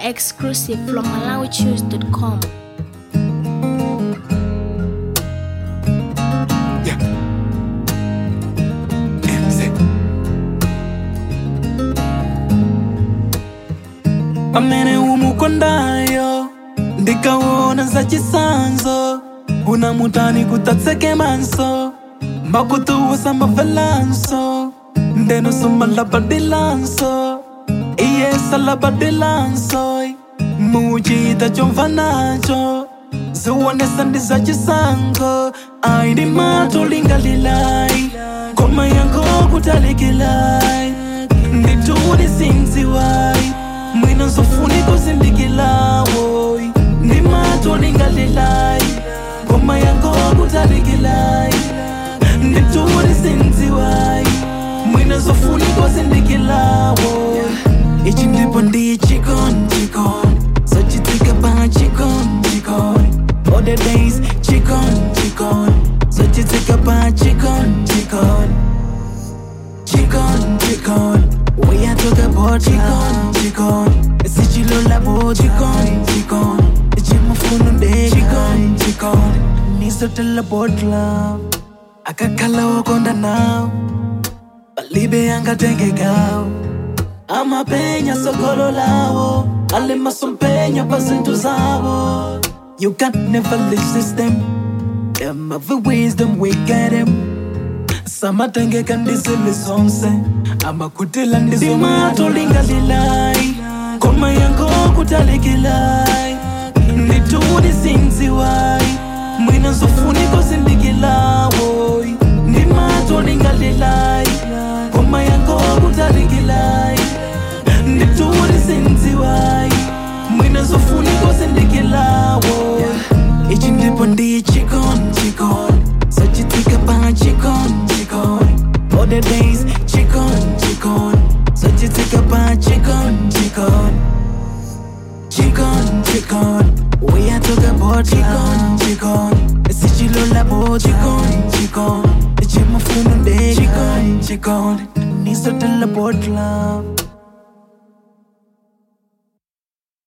exclusive from MalawiChoose.com. Yeah. MZ. pamene umukondayo ndikaona zachisanzo unamutani kutatseke manso makutuusa mavelanso ndenosomalabadilanso iyesalabadilanso muchita chomva nacho ziwonesa ndi zachisango aindi matolingalilai koma yango kutalikilai nditudi sinziwai mwina nzofuniko zindikilawo ndi matolingalilai koma yango kutalikilai nditudi sinziwai mwina nzofuniko zindikilawo ichi ndipo ndi chikon chikon sochitika pa chikon chikon all the days chikon chikon sochitika pa chikon chikon chikon chikon we are talking about chikon chikon sichilola bo chikon chikon chimufunu nde chikon chikon nisotela about love akakhala wakonda nawo palibe angatengekawo amapenya sokolo lawo alimasompenya pazinto zawo you can never resist them them of the wisdom we get them samatengeka ndizili zonse amakutila ndizomatolingalilai koma yango kutalikilai nditudi sinziwai mwina nzofuniko zindikilawo ndimatolingalilai koma yango kutalikilai nditudi sinziwai mwina nzofuniko zindikilawo ichi ndipo ndi chikon chikon sochitika pa chikon chikon all the days chikon chikon sochitika pa chikon chikon chikon chikon we are talking about chikon chikon sichilola bo chikon chikon chimufunu nde chikon chikon nisotela about love